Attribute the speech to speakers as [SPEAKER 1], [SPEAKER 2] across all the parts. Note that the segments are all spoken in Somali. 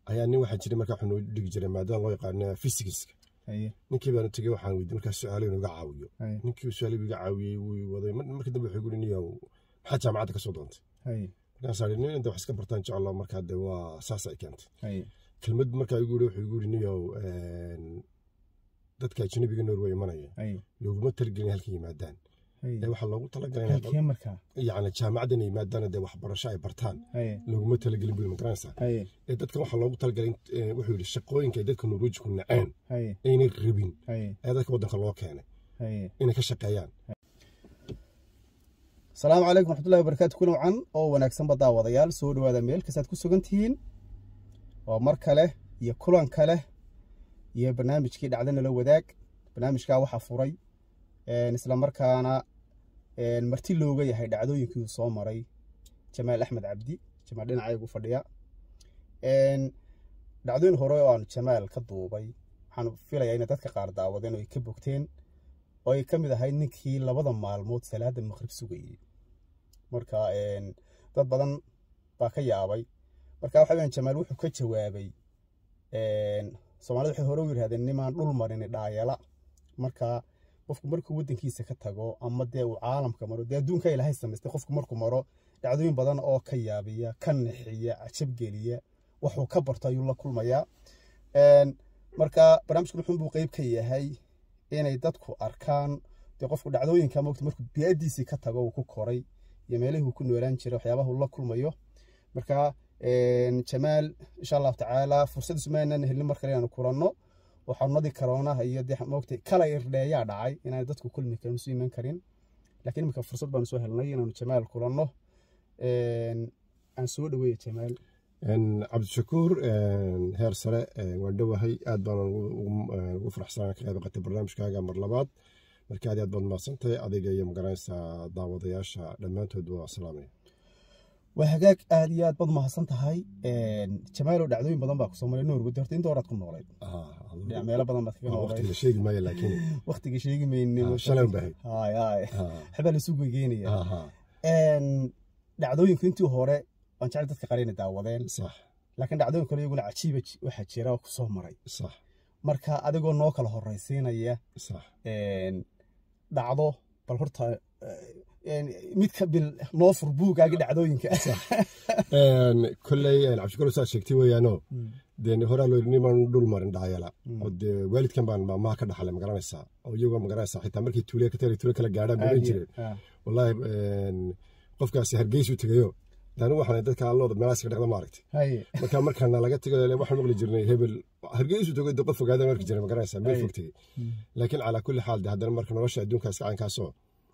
[SPEAKER 1] ayaa nin waxaa jiray markaa wuxuu noo dhigi jiray maadada loo yaqaano physics
[SPEAKER 2] haye
[SPEAKER 1] ninkii baanu tegey waxaan weydiiyey markaa su-aalo inuu iga caawiyo
[SPEAKER 2] haye
[SPEAKER 1] ninkii su-aalo iga caawiyey wuu waday mar- markii dambe wuxuu guri niyow maxaa jaamacadda ka soo doontay
[SPEAKER 2] haye
[SPEAKER 1] markaasaa nin inta wax iska bartaan jeclo markaa de waa saas ay keentay
[SPEAKER 2] haye
[SPEAKER 1] kelmad markaa igu yiri wuxuu igu yiri niyow een, dadka ajnabiga norway imanaya
[SPEAKER 2] haye
[SPEAKER 1] looguma talagelin halka yimaadaan
[SPEAKER 2] haye
[SPEAKER 1] ee waxaa loogu talagalay inay
[SPEAKER 2] halkee markaa
[SPEAKER 1] yacni jaamacadda inay yimaadaan dee waxbarasho ay bartaan
[SPEAKER 2] haye
[SPEAKER 1] looguma talagelin buu magaranaysaa
[SPEAKER 2] haye
[SPEAKER 1] ee dadkan waxaa loogu talagalay in- ee, wuxuu yidhi shaqooyinka ay dadka norwejku naceen
[SPEAKER 2] haye
[SPEAKER 1] aynay rabin
[SPEAKER 2] haye
[SPEAKER 1] ee dadka waddanka loo keenay
[SPEAKER 2] haye
[SPEAKER 1] inay ka shaqeeyaan
[SPEAKER 2] asalaamu calaykum raxmatullahi wabarakaatu kuna wacan oo wanaagsanba daawadayaal soo dhowaada meel kastaad ku sugan tihiin waa mar kale iyo kulan kale iyo barnaamijkii dhacda nala wadaag barnaamijkaa waxaa furay een, isla markaana een, marti looga yahay dhacdooyinkii uu soo maray jamaal axmed cabdi jamaal dhinacaygu fadhiya een, dhacdooyin hore oo aanu jamaal ka duubay waxaan filayaa inay dadka qaar daawadeen oo ay ka bogteen oo ay ka mid ahayd ninkii labada maalmood salaada maqrib sugayey marka een, dad badan baa ka yaabay marka waxa weeyaan jamaal wuxuu ka jawaabay een, soomaalida waxay hore u yidhahdeen nimaan dhul marin dhaayala marka qofku markuu waddankiisa ka tago ama dee uu caalamka maro dee adduunka ilaahay samaystay qofku markuu maro dhacdooyin badan oo ka yaabiya ka nixiya cajabgeliya waxuu ka barto ayuu la kulmayaa Een, marka barnaamijku wuxuun buu qeyb ka yahay inay dadku arkaan dee qofku dhacdooyinka mogta markuu biyadiisii ka tago uu ku koray iyo meelihii uu ku noolaan jiray waxyaabaha uu la kulmayo marka een, jamaal insha allahu tacaala fursad ismaanan helin mar kale inaanu kulanno oo xarunadii karoonaha iyo dee mogta kala irdheeyaa dhacay inaan dadku kulmi karin isu iman karin laakiin imika fursad baanu soo helnay inaanu jamaal kulanno Een, aan soo dhaweeya jamaal
[SPEAKER 1] Een, cabdishakuur een, heer sare een, waan dhowahay aad baan ugu- ugu een, ugu faraxsanaa ka qayb qatay barnaamijkaaga mar labaad marka aad iyo aad baad mahadsantahay adiga iyo magaranaysaa daawadayaasha dhammaantood waa salaamaya
[SPEAKER 2] waa hagaag aad iyo aad baad mahadsan tahay Een, jamaalow dhacdooyin badan baa kusoo maray norway horta inta horaad ku noolayd dhinac meelo badan baad kaga noolayd
[SPEAKER 1] waqtiga sheegi maayo laakiin
[SPEAKER 2] waqtiga sheegi maynin
[SPEAKER 1] Ah, shalay un bahayd.
[SPEAKER 2] hay hay
[SPEAKER 1] ah,
[SPEAKER 2] waxbaa lasu gegeynaya
[SPEAKER 1] ah, ah,
[SPEAKER 2] dhacdooyinku intii hore waan jecel dadka qaar inay daawadeen
[SPEAKER 1] sax
[SPEAKER 2] laakiin dhacdooyin kale iyaguna cajiiba ji- waxaa jira oo kusoo maray
[SPEAKER 1] sax
[SPEAKER 2] marka adigoo noo kala horraysiinaya
[SPEAKER 1] sax
[SPEAKER 2] een, dhacdo bal horta een, mid ka bil noo fur buugaagi dhacdooyinka
[SPEAKER 1] Een, kolley een, cabdishakuur saa sheegtay weeyaano dee horaa loo yidhi niman dhul marin dhaayala oo dee waalidkan baan maamaha ka dhaxlay magaranaysaa oo iyagoo magaranaysaa xitaa markii tuuliya ka tari tuulo kala gaadhaan bay oran jireen
[SPEAKER 2] Ah,
[SPEAKER 1] wallaahi een, qofkaasi hargeysu tegayo de anigu waxaan dadka allooda meelahaas ka dhaqda maaragtay
[SPEAKER 2] haye
[SPEAKER 1] marka markaana laga tego waxaan maqli jirnay hebel hargeysu tego de qof ogaada marki jiray magaranaysaa meel fog tegey laakiin calaa kulli xaal de haddana marka nolosha adduunkaas caynkaasoo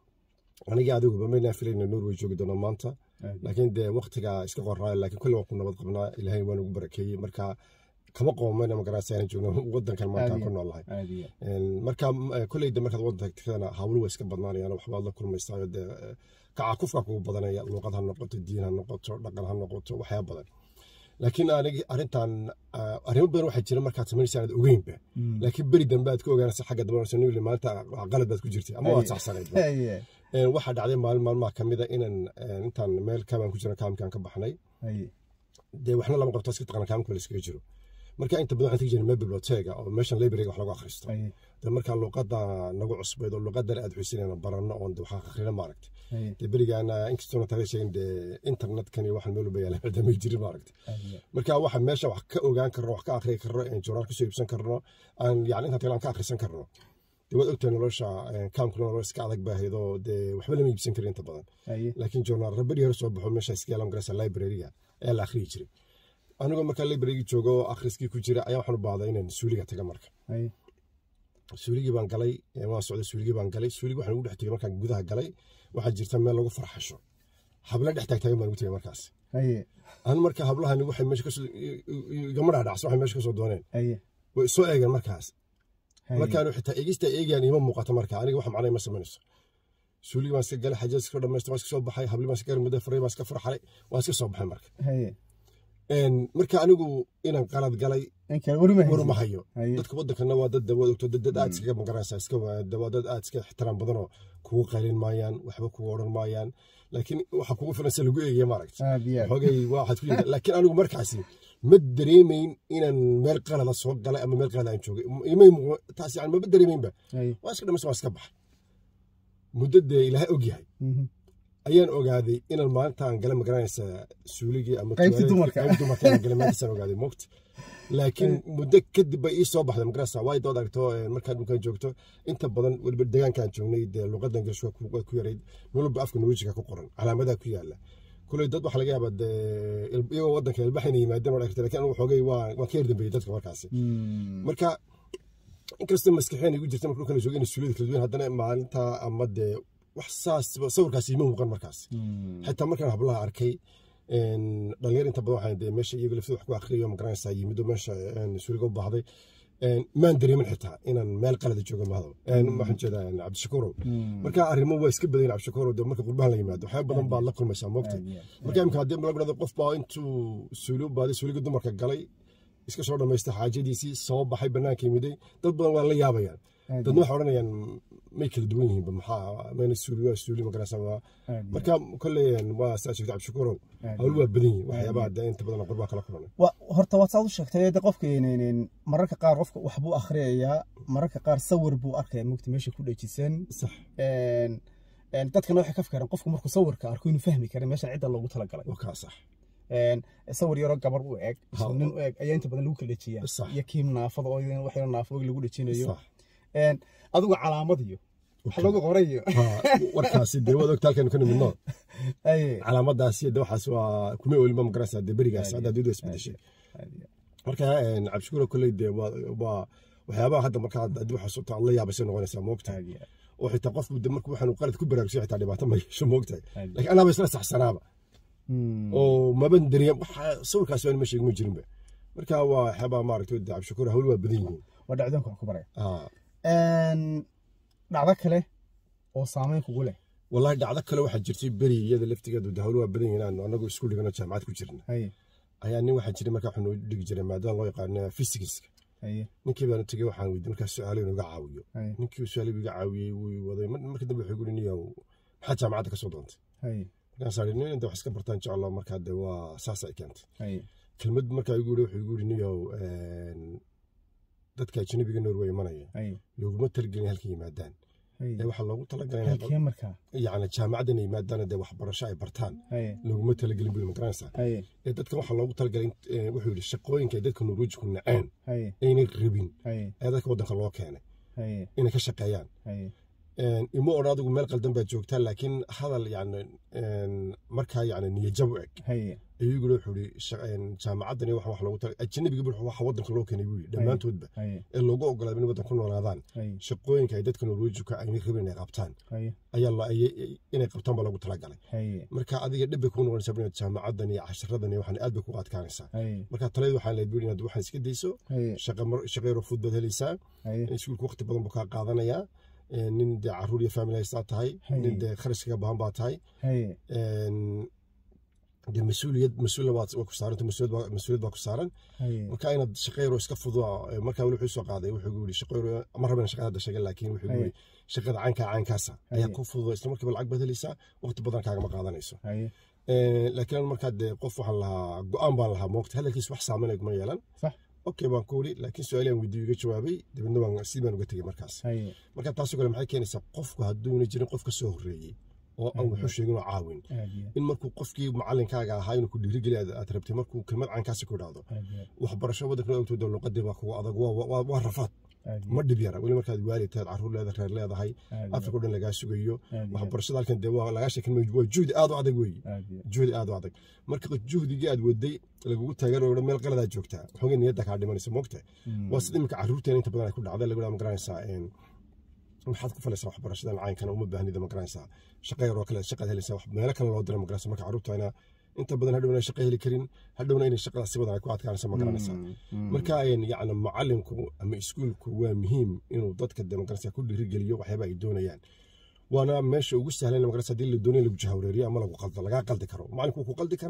[SPEAKER 1] anigii adiguba maynaan filayna norway joogi doono maanta laakiin dee waqtigaa iska qoraayo laakiin kulli waan ku nabad qabnaa ilaahay waan ugu barakeeyey marka kama qoomayna magaranaysaa inaan joogno wadankan maanta aan ku noolahay
[SPEAKER 2] aad iyo
[SPEAKER 1] Een, marka eh, kolleyda markaad wadanka tagtana hawlu waa iska badnaanayaan waxbaad la kulmaysaa dee eh, kacakufka kugu badanaya luuqad ha noqoto diin ha noqoto dhaqan ha noqoto waxyaaba badan laakiin anigi arrintan ah, arrimo badan waxaa jira markaad samaynaysa aanad ogeynba laakiin beri dambe aad ka ogaanaysa xagga dambe nasa nili maanta qalad baad ku jirtay ama waad saxsanayd
[SPEAKER 2] haye
[SPEAKER 1] Een, waxaa dhacday maalin maalmaha ka mida inaan een, intaan meel kaabaan ku jira kaamkaan ka baxnay
[SPEAKER 2] haye
[SPEAKER 1] dee waxna lama qabto iska taqana kaamka la iskaga jiro marka inta badan waxaan tegi jirnay meel biblioteka oo meeshan librariga wax lagu akhristo
[SPEAKER 2] haye
[SPEAKER 1] de markaa luuqada nagu cusbayd oo luuqadan aad xusinayna baranno oon de waxaan akhrina maaragta
[SPEAKER 2] haye
[SPEAKER 1] dee berigaana inkastoona taga sheegin dee internetkan iyo waxaan meel walba yaala damay jirin maaragta
[SPEAKER 2] aad iyo
[SPEAKER 1] marka waxa meesha wax ka ogaan karno wax ka akhriyi karno een joornaal kasoo iibsan karno aan yani intaan tagaan ka akhrisan karno dee waad ogtahay nolosha een, kaamkuna nolol iska adag baahayd oo dee waxba lama iibsan karin inta badan
[SPEAKER 2] haye
[SPEAKER 1] laakiin joornaal rabadii hore soo baxo meesha iska yaalan garaysa librariga ayaa la akhriyi jiray anigoo markaa librariga joogo oo akhriskii ku jira ayaa waxaan u baahday inaan suuliga taga marka
[SPEAKER 2] haye
[SPEAKER 1] suuligii baan galay ee waan socday suuligii baan galay suuligii waxaan ugu dhex tegay markaan gudaha galay waxaa jirta meel lagu farxasho habla dhex taagtaagan baan ugu tegay markaas
[SPEAKER 2] haye
[SPEAKER 1] anu marka hablahani waxay meesha kasoo igama dhaadhacsan waxay meesha kasoo dooneen
[SPEAKER 2] haye
[SPEAKER 1] way soo eegeen markaas
[SPEAKER 2] haye
[SPEAKER 1] markaanu xitaa eegista eegayaan ima muuqato marka aniga wax macnay ma samaynayso suuligii baan iska galay xajaad iska dhamaystay waan iska soo baxay habli baan iska galay muddo faray baan iska farxalay waan iska soo baxay marka
[SPEAKER 2] haye
[SPEAKER 1] Een, marka anigu inaan qalad galay
[SPEAKER 2] in kale weli ma
[SPEAKER 1] war ma
[SPEAKER 2] haysid
[SPEAKER 1] hayo
[SPEAKER 2] Haye.
[SPEAKER 1] dadka wadankana waa dad dawaad ogto dad dad aad iskaga magaranaysa iska waa dad aad iska ixtiraam badanoo kugu qaylin maayaan waxba kugu odhan maayaan laakiin waxa kugu filan se lagu eegaya maaragta
[SPEAKER 2] aad iyo aad
[SPEAKER 1] xoogay waxaad ku yimid laakiin anigu markaasi ma dareemayn inaan meel qalada soo galay ama meel qalada aan joogay imay muuqo taas yani maba dareemaynba
[SPEAKER 2] Haye.
[SPEAKER 1] waa iska dhamaysa waa iska baxay muddo dee ilaahay og yahay
[SPEAKER 2] Mhm.
[SPEAKER 1] ayaan ogaaday inaan maalinta aan gala magaranaysa suuligii ama
[SPEAKER 2] Qaybtii
[SPEAKER 1] tuwaalad-
[SPEAKER 2] dumarka.
[SPEAKER 1] qaybtii dumarka inaan gala maalintaasaan ogaaday moogta laakiin muddo kadib bay ii soo baxday magarasa waay dood aragto eh, markaan dhulkaan joogto inta badan weliba deegaankaan joognay dee luqadda ingiliishka ku- way ku yarayd meel walba afka norwejiga ku qoran calaamadaha ku yaala kuley dad waxaa laga yaabaa dee il- iyagoo wadanka ilbax inay yimaadeen oo dhagta laakiin anigu xoogay waa waan ka yar dambeeyey dadka markaasi
[SPEAKER 2] Mm.
[SPEAKER 1] marka inkastoo maskaxeen igu jirta marka dhulkan joogay inay suulida kala duwan haddana maalinta ama dee wax saas sawirkaasi ima muuqan markaas
[SPEAKER 2] Mm.
[SPEAKER 1] xitaa markaan hablaha arkay een, dhalinyar inta badan waxaan dee meesha iyaga laftooda wax ku akhriyo ma garanaysaa yimid oo meesha een, suuliga u baahday een, maan dareemin xitaa inaan meel qalada joogo mahado Een, waxaan jeedaa een, cabdishakuurow
[SPEAKER 2] Mm.
[SPEAKER 1] marka arrimo waa iska badan cabdishakuurow dee marka qurbahan la yimaado waxyaaba badan baad la kulmaysaa moogta
[SPEAKER 2] Aad iyo aad.
[SPEAKER 1] marka imika haddii lagu dhahdo qof baa intuu suuli u baaday suuliga dumarka galay iska soo dhamaystay xaajadiisii soo baxay bannaanka yimiday dad badan waa la yaabayaan
[SPEAKER 2] Aad
[SPEAKER 1] dadna waxay odhanayaan may kala duwan yihiinba maxaa mayna suuli waa suuli magarasa waa
[SPEAKER 2] aad iyo
[SPEAKER 1] marka kolley waa saa sheegtay cabdishakuurow
[SPEAKER 2] aad.
[SPEAKER 1] hawl waa badan yihin waxyaabaha dee inta badan qurbaa kala kulanay
[SPEAKER 2] Wa- horta waad saad u sheegtay de qofka een- een, mararka qaar qofka wax buu akhriyayaa mararka qaar sawir buu arkaya mugta meesha ku dhajisan
[SPEAKER 1] sax
[SPEAKER 2] Een, een, dadkana waxay ka fikiraan qofku markuu sawirka arko inuu fahmi kara meeshan cidda loogu talagalay
[SPEAKER 1] waa kaa sax
[SPEAKER 2] Een, sawir yaroo gabar u eg
[SPEAKER 1] Ha.
[SPEAKER 2] nin u eg ayaa inta badan lagu kala dhajiyaa
[SPEAKER 1] Sax.
[SPEAKER 2] iyo kiim naafada oo idan wax yaro naafada lagu dhajinayo
[SPEAKER 1] sax
[SPEAKER 2] Een, adigu calaamad iyo wax lagu qoray iyo
[SPEAKER 1] Ha, warkaasi dee waad ogta halkan ka nimidno
[SPEAKER 2] Aye.
[SPEAKER 1] calaamadaasi de waxaas waa kuma olinba magarasa dee berigaas hadda adduunyada isbedeshay
[SPEAKER 2] Aad iyo
[SPEAKER 1] marka een, cabdishakuurow kolley dee waa waa waxyaabaha hadda marka haddii waxaas u tahay aad la yaabaysay noqonaysaa moogta
[SPEAKER 2] aad iyo aad.
[SPEAKER 1] oo xitaa qofku de markuu waxaan qalad ku baraarugsan xitaa dhibaato ma yeesho moogtahay
[SPEAKER 2] Aad iyo
[SPEAKER 1] laakiin anaaba isla saxsanaaba
[SPEAKER 2] Mm.
[SPEAKER 1] oo maban dareem waxa sawirkaasi aan ma sheegin ma jirinba marka waa waxyaabaha maaragtay dee cabdishakuur hawl waa badan yihiin
[SPEAKER 2] waa dhacdoonka wax ku baraya
[SPEAKER 1] Ah,
[SPEAKER 2] Een, dhacdo kale oo saameyn kugu leh
[SPEAKER 1] wallahi dhacdo kale waxaa jirtay beri iyada laftigeedu de hawl waa badan yihiin aan anagu isku dhigano jaamacad ku jirna
[SPEAKER 2] haye
[SPEAKER 1] ayaa nin waxaa jiray markaa waxaa noo dhigi jiray maadaama loo yaqaana physics
[SPEAKER 2] haye
[SPEAKER 1] ninkii baan u tegey waxaan weydiiyey markaa su-aalo inuu iga caawiyo
[SPEAKER 2] haye
[SPEAKER 1] ninkii su-aalo iga caawiyey wuu waday mar- markii dambe wuxuu yiri niyow maxaa jaamacadda ka soo doontay
[SPEAKER 2] haye
[SPEAKER 1] markaasaan ihi nin inta wax iska bartaan jeclo markaa de waa saasa ay keentay
[SPEAKER 2] haye
[SPEAKER 1] kelmad markaa igu yiri wuxuu igu yiri niyow een, dadka ajnabiga norway imanaya
[SPEAKER 2] haye
[SPEAKER 1] looguma talagelin halka yimaadaan ee
[SPEAKER 2] haye
[SPEAKER 1] waxaa loogu talagalay inay
[SPEAKER 2] halkee markaa
[SPEAKER 1] yacni jaamacadda inay yimaadaan dee waxbarasho ay bartaan
[SPEAKER 2] haye
[SPEAKER 1] looguma talagelin buli magaranaysaa
[SPEAKER 2] haye
[SPEAKER 1] ee dadkan waxaa loogu talagalay in- ee, wuxuu yidhi shaqooyinka ay dadka norwejku naceen
[SPEAKER 2] haye
[SPEAKER 1] aynay rabin
[SPEAKER 2] haye
[SPEAKER 1] ee dadka waddanka loo keenay
[SPEAKER 2] haye
[SPEAKER 1] inay ka shaqeeyaan
[SPEAKER 2] haye
[SPEAKER 1] Een, ima odhan adigu meel qaldan baad joogtaa laakiin hadal yacni een, markaa yacni niyajab u eg
[SPEAKER 2] haye
[SPEAKER 1] ayuu yiri wuxuu yidhi sha- een, jaamacaddani waxa wax loogu talagalay ajnabiga buu waxa waddanka loo keenay buu yidhi dhammaantoodba
[SPEAKER 2] haye
[SPEAKER 1] ee loogu ogolaaday inay waddan ku noolaadaan
[SPEAKER 2] haye
[SPEAKER 1] shaqooyinka ay dadka norwejika aynay rabin inay qabtaan
[SPEAKER 2] haye
[SPEAKER 1] ayaa la ayay- inay qabtaan baa loogu talagalay
[SPEAKER 2] haye
[SPEAKER 1] marka adiga dhib bay kuu noqonaysaa inaad jaamacadan iyo casharadan iyo waxaan aad bay kugu adkaanaysaa
[SPEAKER 2] haye
[SPEAKER 1] marka taladeed waxaan leeyahay inaad waxaan iska dayso
[SPEAKER 2] haye
[SPEAKER 1] shaqa mar shaqa yaro fudud baad helaysaa
[SPEAKER 2] haye
[SPEAKER 1] iskuulka waqti badan buu kaa qaadanayaa Ee, nin dee caruur iyo family haystaa tahay
[SPEAKER 2] Haye.
[SPEAKER 1] nin dee kharash kaga baahan baa tahay
[SPEAKER 2] haye
[SPEAKER 1] Een, dee mas-uuliyad mas-uulna waa waa ku saaranta mas-uuliyad baa- mas-uuliyad baa ku saaran
[SPEAKER 2] haye
[SPEAKER 1] marka inaad shaqa yaro iska fududa ee, markaa weli wuxuu soo qaaday wuxuu igu yidhi shaqa yaro ma raban shaqada hadda sheegay laakiin wuxuu igu
[SPEAKER 2] Haye.
[SPEAKER 1] yidhi shaqada caynkaa caynkaasa ayaa
[SPEAKER 2] Haye.
[SPEAKER 1] ku fududa isla markiiba lacag baad helaysaa waqti badan kaagama qaadanayso
[SPEAKER 2] haye
[SPEAKER 1] Ee, laakiin anigu markaa dee qof waxaan lahaa go-aan baan lahaa moogta hadalkiis wax saameyn kuma yeelan
[SPEAKER 2] Sax.
[SPEAKER 1] okay baan ku uri laakiin su-aalaan weydiiyo iga jawaabay dabeedna waan si baan uga tegey markaas
[SPEAKER 2] haye
[SPEAKER 1] marka taasoo kale maxay keenaysaa qofku hadduuna jirin qof ka soo horreeyey oo aan wuxuu sheegin oo caawin
[SPEAKER 2] aad iyo
[SPEAKER 1] in markuu qofkii macalinkaaga ahaa inuu ku dhiirigeli aad aad rabtay markuu kelmad caankaasi ku dhahdo
[SPEAKER 2] aad iyo
[SPEAKER 1] waxbarasho waddanka ogtooda luqadii baa kugu adag waa- waa waa rafaad
[SPEAKER 2] aad iyo
[SPEAKER 1] ma dhib yara weli markaad waalid tahay caruur leedahay reer leedahay
[SPEAKER 2] aad iyo
[SPEAKER 1] afrika o dhan lagaa sugayo
[SPEAKER 2] aad iyo
[SPEAKER 1] waxbarashada halkan dee waa lagaa sheekin waa juhdi aad u adag weeye
[SPEAKER 2] aad iyo
[SPEAKER 1] juhdi aad u adag marka juhdigii aad waday lagugu taageero oo meel qaladaad joogtaa xoogay niyadda kaa dhimanaysa moogta
[SPEAKER 2] Mm.
[SPEAKER 1] waa sida iminka caruurteena inta badan ay ku dhacday lagu dhaha magaranaysaa een, maxaad ku falaysaa waxbarashadan caynkana uma baahnida magaranaysaa shaqa yar oo kale shaqaad helaysaa wax- meelo kale loo dira magaranaysa marka caruurtayna inta badan hadhowna ay shaqa heli karin hadhowna inay shaqadaas si badan ay ku adkaanaysa magaranaysaa
[SPEAKER 2] Mm. Mm.
[SPEAKER 1] marka een, yacni macalinku ama iskuulku waa muhiim inuu dadka de magaranaysa ku dhiirigeliyo waxyaaba ay doonayaan waana meesha ugu sahlan magaranaysa haddii la doonayo lagu jahawreeriyo ama lagu qaldo lagaa qaldi karo macalinku wuu ku qaldi karaa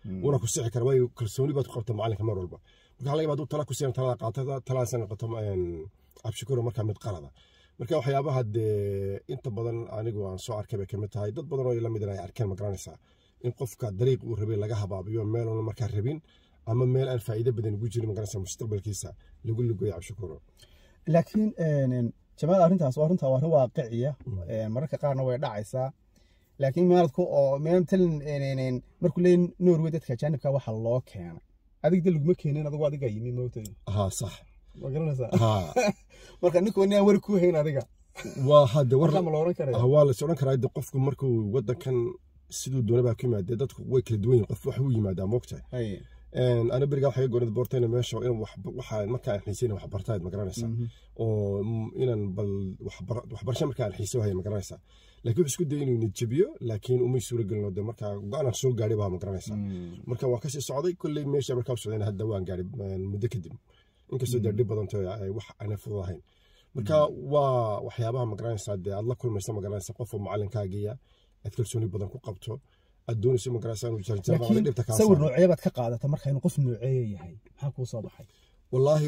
[SPEAKER 1] una ku sixi kara waayo kalsooni baad ku qabta macalinka mar walba marka laga yaaba hadduu tala ku siiyan talada qaato taladaasna noqoto cabshikuro markaa mid qalada marka waxyaabaha dee inta badan anigu aan soo arkay bay kamid tahay dad badan oo lamid ay arkeen ma garanaysaa in qofka dariiq uu rabay laga habaabiyo meel una markaa rabin ama meel aan faa'iido badan ugu jirin ma garanaysaa mustaqbalkiisa lagu lugoyo cabshikuro
[SPEAKER 2] laakiin jamaal arrintaas waa runtaa waa arrin waaqiciya mararka qaarna way dhacaysaa laakiin maaladku oo matalan markuu leeyahy norway dadka ajaanibka waxa loo keenay adig de laguma keenin adigu adiga yimi moogtay
[SPEAKER 1] haa sax
[SPEAKER 2] waa garanaysaa
[SPEAKER 1] haa
[SPEAKER 2] marka ninku inaan wari ku hayn adiga
[SPEAKER 1] waa hadde war
[SPEAKER 2] warka ma la oran karaya
[SPEAKER 1] waa la odhan karaa de qofku markuu wadankan siduu doona baa ku yimaadee dadku way kala duwan yihin qof wax u yimaadaa moogtahay
[SPEAKER 2] Haye.
[SPEAKER 1] ana berigaa waxay goonad boortayna meesha in waxa markaa aan xiisayna wax bartaad ma garanaysaa oo mm, inaan bal waxbar- waxbarasho markaa aan xiiso haya ma garanaysaa laakiin wuxuu isku dayay inuu nidjabiyo laakiin umay suura gelin oo de markaa go-aanaan soo gaadhay baa ma garanaysaa marka waan kasii socday kolley meesha markaa u socdayna hadda waan gaadhay mm, muddo kadib inkastoo dee dhib badanto ay wax aanay fudud ahayn marka waa waxyaabaha ma garanaysaa dee aad la kulmaysa ma garanaysaa qof oo macalinkaagiya aad kalsooni badan ku qabto aad doonayso ma garanaysaa inuu jarjarada
[SPEAKER 2] laakiin
[SPEAKER 1] dhibta kaa
[SPEAKER 2] sawir
[SPEAKER 1] saaro.
[SPEAKER 2] noocee baad ka qaadata marka inuu qof nooceeya yahay maxaa kuu soo baxay
[SPEAKER 1] wallaahi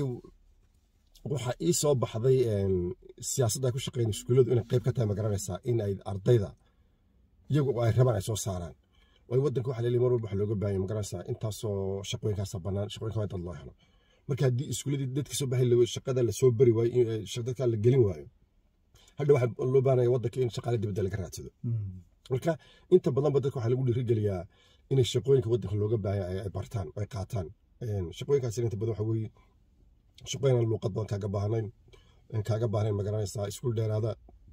[SPEAKER 1] waxaa ii soo baxday een, siyaasadda ay ku shaqeyn iskuulladu inay qayb ka tahay ma garanaysaa in ay ardayda iyagu ay rabaan ay soo saaraan waayo waddanka waxaa leeyahay mar walba waxaa looga baahan yahay ma garanaysaa intaasoo shaqooyinkaasa bannaan shaqooyinka waa in dad loo helo marka haddii iskuulladii dadka soo baxay la- shaqada lasoo bari waayo in- eh, shaq- dadka la gelin waayo hadha waxaa loo baahanaya waddanka in shaqaale dibadda laga raadsado marka inta badanba dadka waxaa lagu dhiirigeliyaa inay shaqooyinka waddanka looga baahan ay ay bartaan oo ay qaataan Een, shaqooyinkaasina inta badan waxa weeye shaqooyin aan luuqad badan kaaga baahnayn een, kaaga baahnayn ma garanaysaa iskuul dheeraada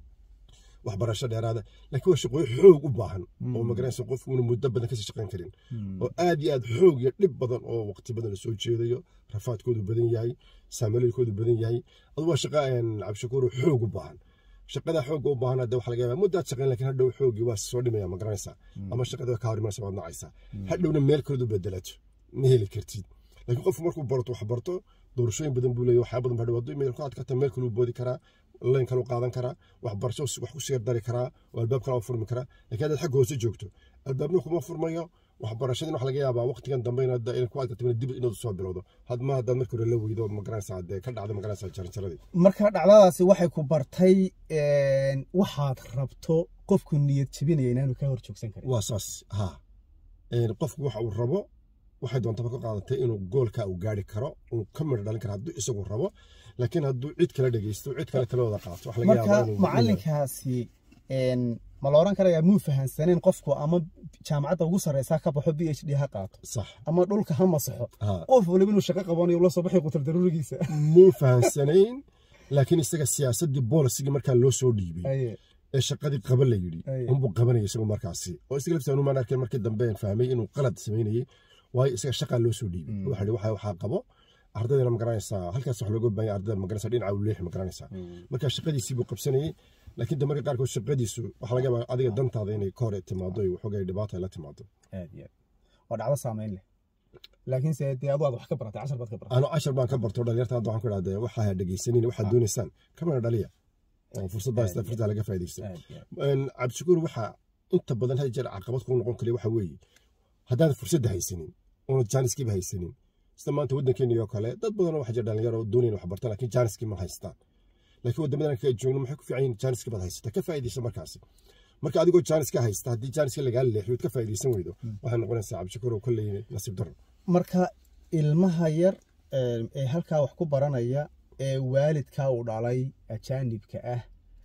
[SPEAKER 1] waxbarasho dheeraada laakiin waa shaqooyin xoog u baahan oo ma garanaysa qofku una muddo badan kasii shaqayn karin oo aad iyo aad xoog iyo dhib badan oo waqti badan lasoo jeedayo rafaadkoodu badan yahay saamaleelkoodu badan yahay adu waa shaqa een, cabdishakuur oo xoog u baahan shaqada xoogga u baahan hadda waxa laga yaabaa muddaad shaqayn laakiin hadhow xooggii waa soo dhimaya ma garanaysaa ama shaqada waa kaa hor imanaysa waad nacaysaa hadhowna meel kaledu bedelato ma heli kartid laakiin qofku markuu barto wax barto doorashooyin badan buu leeyahay waxyaa badan baa dhawaato meel ku adkata meel kaluu boodi karaa layn kaluu qaadan karaa waxbarasho wax ku siir dari karaa oo albaab kale u furmi karaa laakiin haddaad xagga hoose joogto albaabna kuma furmayo waxbarashadina waxa laga yaabaa waqtigan dambe inaad inaad ku adkato inaad dib inaad soo bilowdo hadma haddaad markii hore la weydo ma garanaysaa dee ka dhacda ma garanaysaa jaranjaradii
[SPEAKER 2] marka dhacdadaasi waxay ku bartay een, waxaad rabto qofku niyad jebinaya inaanu kaa hor joogsan karin
[SPEAKER 1] waa saas ha Een, qofku waxa uu rabo waxay doontaba ka qaadatay inuu goolka uu gaari karo uu ka midho dhalin karo hadduu isagu rabo laakiin hadduu cid kale dhegeysto cid kale talooda qaato waxa laga
[SPEAKER 2] marka
[SPEAKER 1] yaabaa inuu
[SPEAKER 2] macalinkaasi een, ma la oran karayaa muu fahansaneen qofku ama jaamacadda ugu sarreysa ka baxo b h d ha qaato
[SPEAKER 1] sax
[SPEAKER 2] ama dhulka ha masaxo
[SPEAKER 1] ha
[SPEAKER 2] qof waliba inuu shaqo qabanayo ula soo baxay qutar daruurigiisa
[SPEAKER 1] muu fahansanayn laakiin isaga siyaasaddii boolisigii markaa loo soo dhiibay
[SPEAKER 2] Aye.
[SPEAKER 1] ee shaqadii qaban la yidhi
[SPEAKER 2] Ay.
[SPEAKER 1] unbuu qabanaya isagu markaasi oo isaga laftiisa anumaan arkeen markii dambe aan fahmay inuu qalad samaynayey waayo isaga shaqaa loo soo dhiibay waxa ihi waxa waxaa qabo ardaydana ma garanaysaa halkaas wax looga baahan yahay ardayda ma garanaysaa dhinaca uu leexi ma garanaysaa marka shaqadiisii buu qabsanayey laakiin de marka qaarkood shaqadiisu waxaa laga yaabaa adiga dantaada inay ka hor timaado iyo waxoogay dhibaato ay la timaado
[SPEAKER 2] aad iyo aad waa dhacdo saameyn leh laakiin se dee adu aad wax ka baratay cashar baad ka baratay
[SPEAKER 1] anu cashar baan ka barto dhalinyarta hadda waxaan ku idhahdee waxaa ha dhegeysanin waxaad doonaysaan kamana dhaliya oo fursaddaa isla fursaddaa laga faa'iidaysto
[SPEAKER 2] aad iyo aad
[SPEAKER 1] Een, cabdishakuur waxaa inta badan had jeer caqabad kugu noqon kale waxa weeye haddaan fursadda haysanin oona jaaniskiiba haysanin sida maanta waddankeeni oo kale dad badan oo waxa jira dhalinyaro oo doonayn wax bartaan laakiin jaaniskii ma haystaan laakiin waddamadan ka joogno maxay ku fiican yihiin jaaniskii baad haysataa ka faa'iidaysa markaasi marka adigoo jaaniska haysta haddii jaaniska lagaa leexiyo ood ka faa'iidaysan weydo waxay noqonaysaa cabdishakuur oo kolley nasiib daro
[SPEAKER 2] marka ilmaha yar ee ee halkaa wax ku baranaya ee waalidkaa uu dhalay ajaanibka ah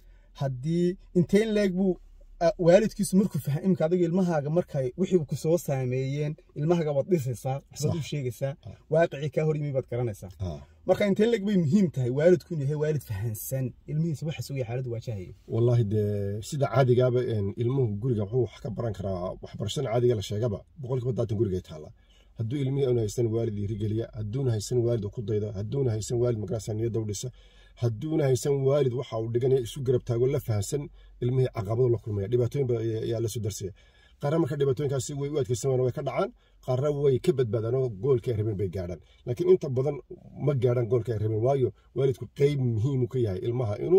[SPEAKER 2] haddii inteen leeg buu a- waalidkiisu markuu faham imika adiga ilmahaaga markay wixii ku soo saameeyeen ilmahaaga waad dhisaysaa waxbaad u sheegaysaa waaqicii kaa hor yimi baad garanaysaa
[SPEAKER 1] Ah.
[SPEAKER 2] marka inteen leeg bay muhiim tahay waalidku inuu yahay waalid fahansan ilmihiisa waxa sugaya xaaladdu waajahaya
[SPEAKER 1] والله de sida caadigaaba een, ilmuhu guriga wuxuu wax ka baran karaa waxbarashada caadiga la sheegaba boqolkiiba daatan guriga taala hadduu ilmihii una haysan waalid dhiirigeliya hadduuna haysan waalid uu ku daydo hadduuna haysan waalid magarasa niyadda u dhisa hadduuna haysan waalid waxa uu dhiganaya isu garab taago la fahansan ilmihii caqabado la kulmaya dhibaatooyin ba ayaa la soo darsaya qaarna marka dhibaatooyinkaasi way u adkaysan waana way ka dhacaan qaarna way ka badbaadaan oo goolka ay rabeen bay gaadhaan laakiin inta badan ma gaadhaan goolka ay rabeen waayo waalidku qeyb muhiim uu ka yahay ilmaha inuu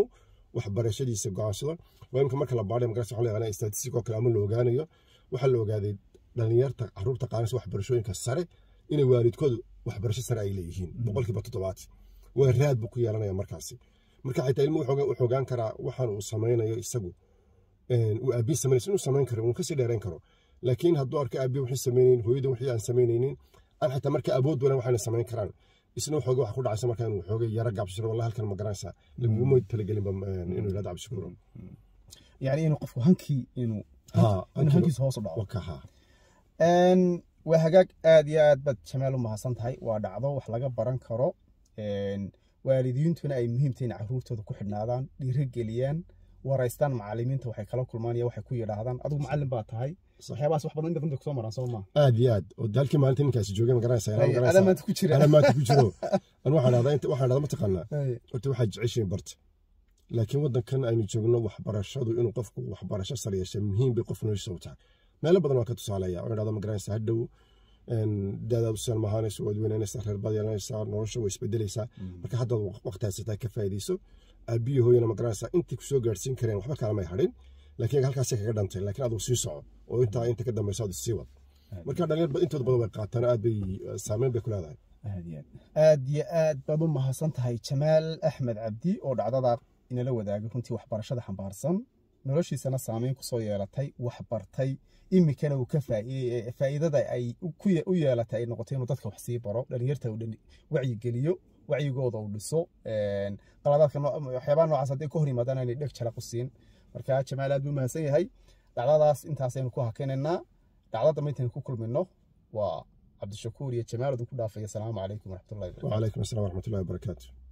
[SPEAKER 1] waxbarashadiisa go'aansado waa imika marka la baadhay magarasa waxa la yaqaanaa statistic oo kale ama la ogaanayo waxaa la ogaaday dhalinyarta caruurta qaadanaysa waxbarashooyinka sare inay waalidkoodu waxbarasho sare ay leeyihiin boqolkiiba toddobaad waa raad buu ku yeelanaya markaasi marka xitaa ilmuhu wuxuu ogaan karaa waxaan uu samaynayo isagu uu aabiin samaynaysa inuu samayn karo inuu kasii dheerayn karo laakiin hadduu arko aabiya wixii samaynaynin hooyada wixii aan samaynaynin aan xitaa marka awood walan waxaana samayn karaan isna waxooga waxa ku dhacaysa marka inuu xoogay yara gaabsiro wallahi halkan ma garanaysaa laguma talagelinba inuu yidhahdo cabdishakuuro
[SPEAKER 2] yani inuu qofku hankii inuu inuu hankiisa hoos u dhaco
[SPEAKER 1] wakaha
[SPEAKER 2] waa hagaag aad iyo aad baad jamaal u mahadsan tahay waa dhacdo wax laga baran karo waalidiintuna ay muhiimta in caruurtooda ku xidhnaadaan dhiirigeliyaan waraystaan macalimiinta waxay kala kulmaan iyo waxay ku yidhaahdaan adigu macalin baa tahay waxyaabahaas wax badan inta dambe kusoo maraan soo maa
[SPEAKER 1] aad iyo aad oo halkii maalinta ninkaasi joogay ma garanaysaa
[SPEAKER 2] ada maanta ku jira
[SPEAKER 1] ana maanta ku jiro an waxaan dhahdaa inta waxaan dhahdaa mataqaanaa horta waxaad jeceshiin barta laakiin waddankan aynu joogno waxbarashadu inuu qofku waxbarasho sare yeesha muhiim bay qof noloshiisa u tahay meelo badan waa ka tusaaleeya oo dhahdo ma garanaysaa hadhow daadaad u salmahaanayso waad weynaanaysaa reer baad yeelanaysaa nolosha way isbedelaysaa marka haddaad waqti haysataa ka faa'iidayso aabiyo hooyana ma garanaysaa intii kusoo gaadhsiin kareen waxba kaalamay hadhin laakiin halkaasay kaga dhantay laakiin adigu sii soco oo intaa inta ka dambayso aad sii wad marka dhalinyar intooda badan way qaataan aad bay saameyn bay ku leedahay
[SPEAKER 2] aad iyo aad baad u mahadsan tahay jamaal axmed cabdi oo dhacdada inala wadaagay runtii waxbarashada xambaarsan noloshiisana saameyn kusoo yeelatay wax bartay iminkana uu ka faa'iidada ay u yeelatay ay noqotay inuu dadka wax sii baro dhalinyarta uu wacyigeliyo wacyigooda uu dhiso qaladaadka waxyaabaha noocaas hadday ka hor yimaadaan inay dheg jala qusiin marka jamaal aad buu mahadsan yahay dhacdadaas intaasaynu ku hakinaynaa dhacdo dambe intaynu ku kulmino waa cabdishakuur iyo jamaal idinku dhaafaya asalaamu calaykum waraxmatullahi
[SPEAKER 1] wacalaykum asalaam waraxmatullahi wabarakaatu